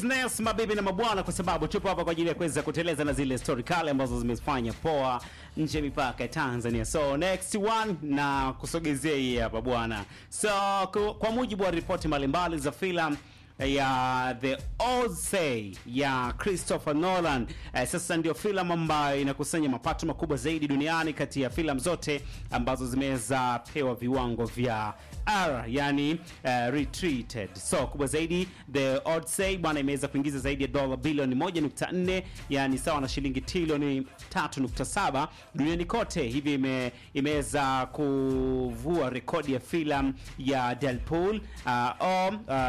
business mabibi na mabwana, kwa sababu tupo hapa kwa ajili ya kuweza kuteleza na zile story kale ambazo zimefanya poa nje ya mipaka ya Tanzania. So next one na kusogezea hii hapa bwana. So ku- kwa mujibu wa ripoti mbalimbali za filamu ya The Odyssey ya Christopher Nolan. Eh, sasa ndio filamu ambayo inakusanya mapato makubwa zaidi duniani kati ya filamu zote ambazo zimeweza pewa viwango vya R, yani eh, retreated. So kubwa zaidi The Odyssey bwana imeweza kuingiza zaidi ya dola bilioni 1.4 yani sawa na shilingi trilioni 3.7 duniani kote. Hivi ime, imeweza kuvua rekodi ya filamu ya Deadpool uh, o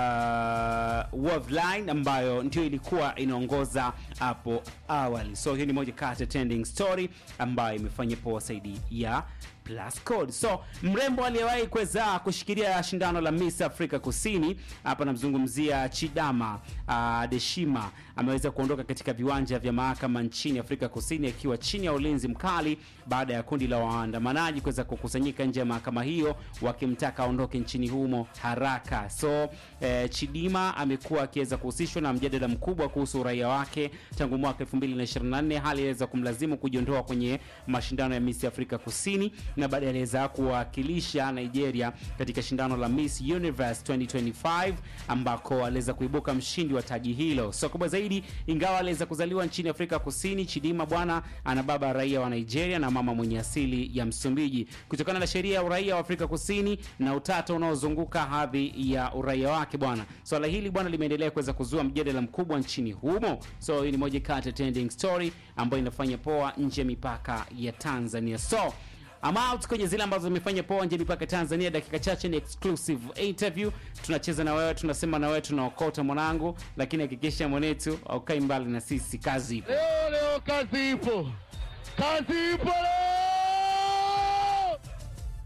uh, Wolverine ambayo ndio ilikuwa inaongoza hapo awali. So hiyo ni moja kati ya trending story ambayo imefanya poa zaidi ya Plus Code. So mrembo aliyewahi kuweza kushikilia shindano la Miss Afrika Kusini, hapa namzungumzia Chidama uh, Deshima ameweza kuondoka katika viwanja vya mahakama nchini Afrika Kusini akiwa chini ya ulinzi mkali baada ya kundi la waandamanaji kuweza kukusanyika nje ya mahakama hiyo wakimtaka aondoke nchini humo haraka. So eh, Chidima amekuwa akiweza kuhusishwa na mjadala mkubwa kuhusu uraia wake tangu mwaka 2024, hali iliweza kumlazimu kujiondoa kwenye mashindano ya Miss Afrika Kusini na baadaye aliweza kuwakilisha Nigeria katika shindano la Miss Universe 2025 ambako aliweza kuibuka mshindi wa taji hilo. So kubwa zaidi, ingawa aliweza kuzaliwa nchini Afrika Kusini, Chidima bwana ana baba raia wa Nigeria na mama mwenye asili ya Msumbiji. Kutokana na sheria ya uraia wa Afrika Kusini na utata unaozunguka hadhi ya uraia wake bwana, swala hili bwana limeendelea kuweza kuzua mjadala mkubwa nchini humo. So hii ni moja kati ya trending story ambayo inafanya poa nje ya mipaka ya Tanzania. So I'm out kwenye zile ambazo zimefanya poa nje mipaka Tanzania. Dakika chache ni exclusive interview, tunacheza na wewe, tunasema na wewe, tunaokota mwanangu, lakini hakikisha mwanetu aukai mbali na sisi. Kazi ipo. Leo leo kazi ipo, kazi ipo leo.